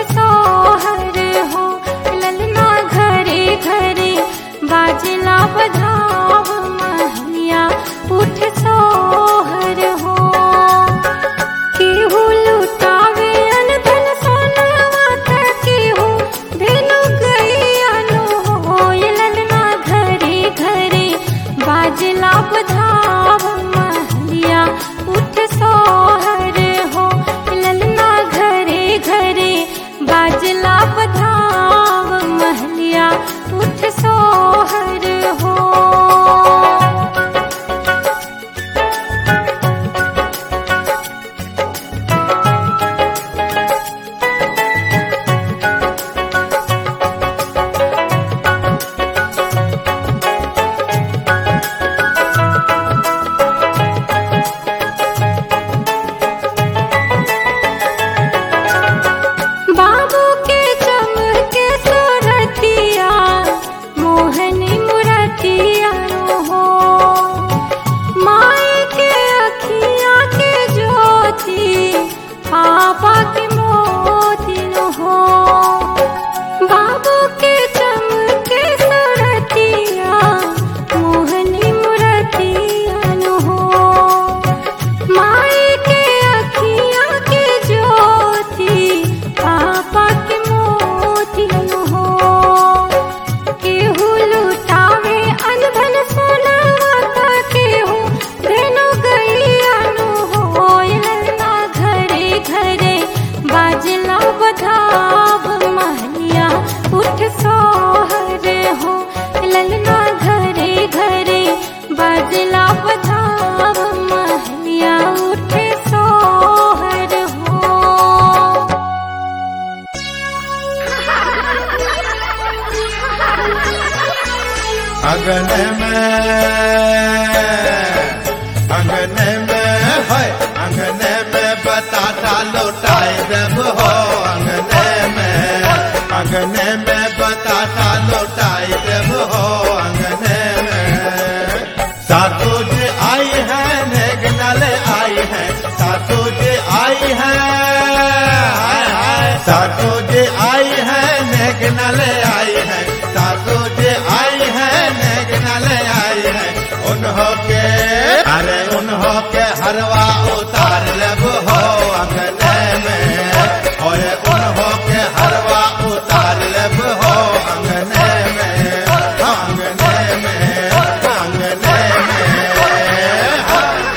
सोहर हो ललना घरे घरे बाजला बधाव महलिया उठ सोहर हो केहू लुटावे अनधन सोनवा त केहू धेनु गैयानो हो ललना घरे घरे बाजला बधाव महलिया उठ सोहर हो ललना घरे घरे बाजला बधाव महलिया उठ सोहर हो बाबू के चमके सुरतिया मोहनी मुरतिया हो माई के अखिया के ज्योति पापा के मोती हो बाबू के चमके सुरतिया मोहनी मुरतिया हो माई के अखिया के ज्योति पापा के मोती हो केहू लुटावे अनधन सोनवा त केहू धेनु गैयानु हो ललना घरे घरे बाजला बधाव महलिया उठ सोहर हो ललना घरे घरे बाजला बधाव महलिया उठ सोहर हो अगन में अगन में है अगन में बताता लौटाए जब हो अगन में अगन में बताता लौटाए जब हो अगन में सासू जी आई है नेगनल आई है सासू जी आई है हाय हाय सासू जी आई है नेगनल आई है सासू जी आई है नेगनल आई है उन्हों के अरे उन्हों के हरवा उतार लब हो अंगने में और उन्हों के हरवा उतार लब हो अंगने में अंगने में अंगने में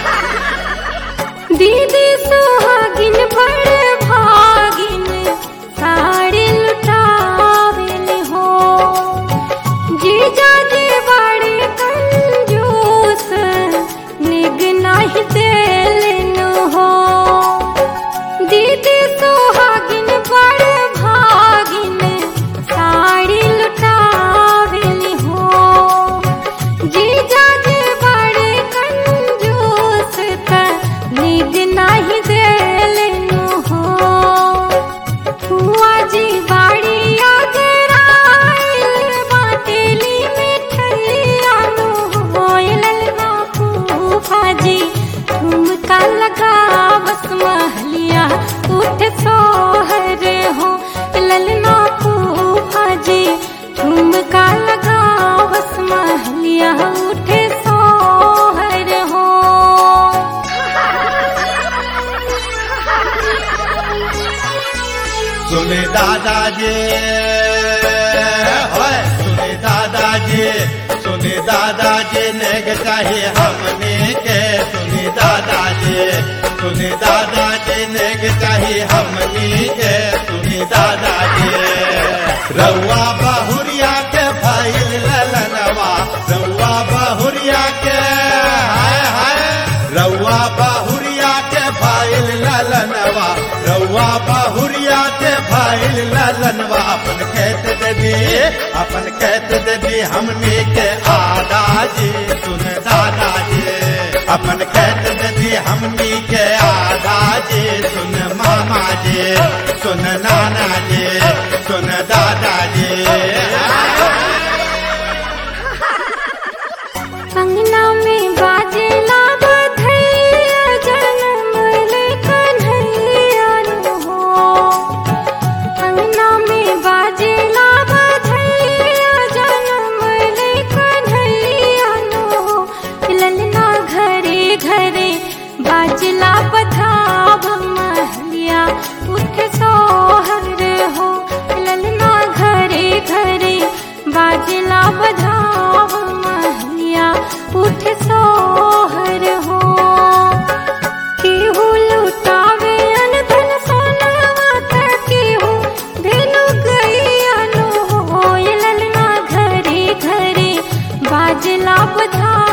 दीदी सुहागिन बड़ भागिन साड़ी लुटावेल हो जीजा जी बड़े कंजूस निग नहीं देलन हो दीदी सुहागिन बड़ भागिन साड़ी लुटावेल हो जीजा जी बड़े कंजूस त निग नहीं देलनु हो हुआ जी बाड़ी अगर आइल बाटेली मिठैया नु होइलन ना फूफा जी ठुमका लगा बस महलिया उठ सोहर हो ललना फूफा जी ठुमका लगा बस महलिया उठ सोहर हो सुने दादाजी होय सुने दादाजी सुने दादाजी नेग चाहिए हमने के सुने दादाजी सुने दादाजी नेग चाहिए हमने के सुने दादाजी रउआ बहुरिया के फाइल ललनवा रउआ बहुरिया के हाय हाय रउआ बहुरिया के फाइल ललनवा रउआ बहुरिया के फाइल ललनवा अपन कहत दे दी अपन कहत दे दी हमने के आदाजी सुन दादाजी अपन कहत दे दी हमने के आदाजी सुन मामा जी सुन नाना जी सुन दादाजी अंगना में बाजेला बधैया जन्म ले कन्हैया नु हो बधाई